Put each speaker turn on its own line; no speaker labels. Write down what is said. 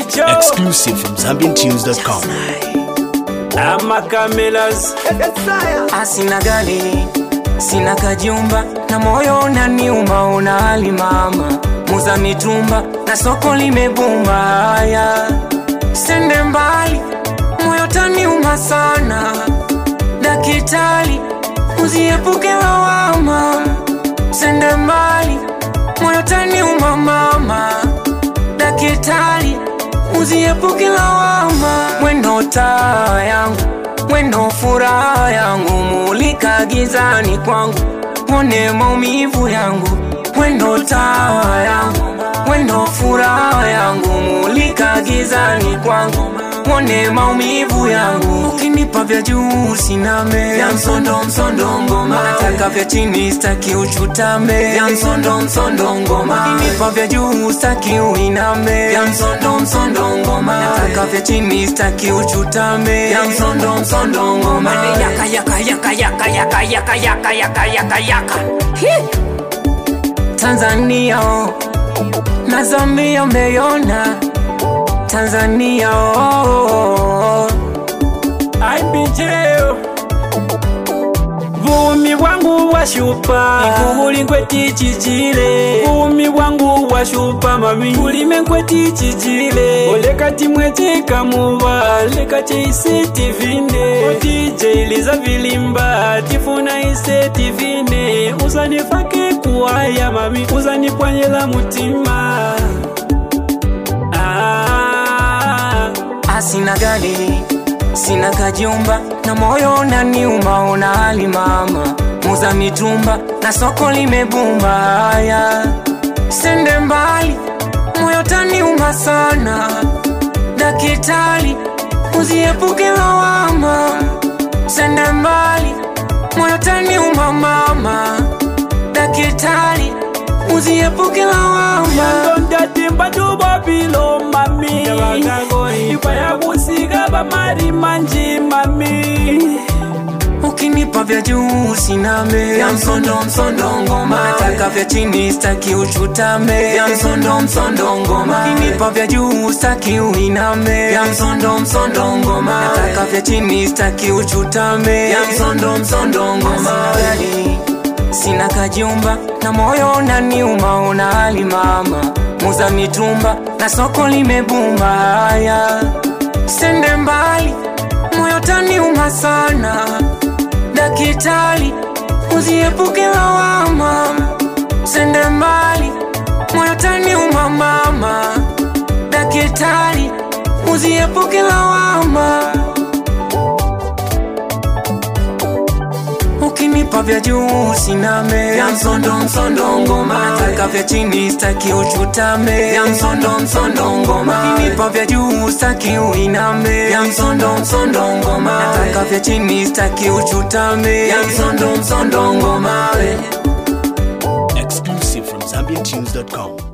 Chicho
Exclusive from ZambianTunes.com.
ama Camelas
asina gari sina kajumba na moyo unaniuma una hali mama muza mitumba na soko limebumba haya sende mbali moyo taniuma sana dakitali uziepuke lawama sende mbali moyo taniuma mama dakitali uziepuke lawama mwendo taa yangu mwendo furaha yangu mulika gizani kwangu mwone maumivu yangu mwendo taa yangu mwendo furaha yangu mulika gizani kwangu mwone maumivu yangu ukinipa vya juu siname vya msondo msondo ngoma nataka vya chini staki uchutame vya msondo msondo ngoma ukinipa vya juu staki uiname vya msondo msondo ngoma nataka vya chini staki uchutame vya msondo msondo ngoma yaka yaka yaka yaka yaka yaka yaka yaka yaka yaka Hi! Tanzania oh. na Zambia umeiona Tanzania oh.
aimbijeo vumi bwangu washupa ikuhuli nkwetichichile vumi bwangu washupa mami ulime nkwetichichile olekati mwecikamuva lekati iseti vine otijeiliza vilimba tifuna iseti vine uzanifake kuwaya mami uzanipwanyela mutima ah.
asina gari sina kajumba na moyo unaniuma una hali mama muza mitumba na soko limebumba haya sende mbali moyo taniuma sana dakitali uziepuke lawama sende mbali moyo taniuma mama dakitali uziepuke lawama
ndondatimba tubobilo mami ikwaya kusiga bamari manji mami
ukinipa vya juu siname vya msondo msondo ngoma nataka vya chini staki uchutame vya msondo msondo ngoma ukinipa vya juu staki uiname vya msondo msondo ngoma nataka vya chini staki uchutame vya msondo msondo ngoma Gari, sina kajumba na moyo unaniuma una hali mama muza mitumba na soko limebumba haya sende mbali moyo taniuma sana dakitali uziepuke lawama sende mbali moyo taniuma mama dakitali uziepuke lawama ukinipa vya juu siname vya msondo msondo ngoma nataka vya chini staki uchutame vya msondo msondo ngoma ukinipa vya juu staki uiname vya msondo msondo ngoma nataka vya chini staki uchutame vya msondo msondo ngoma
Exclusive from ZambianTunes.com.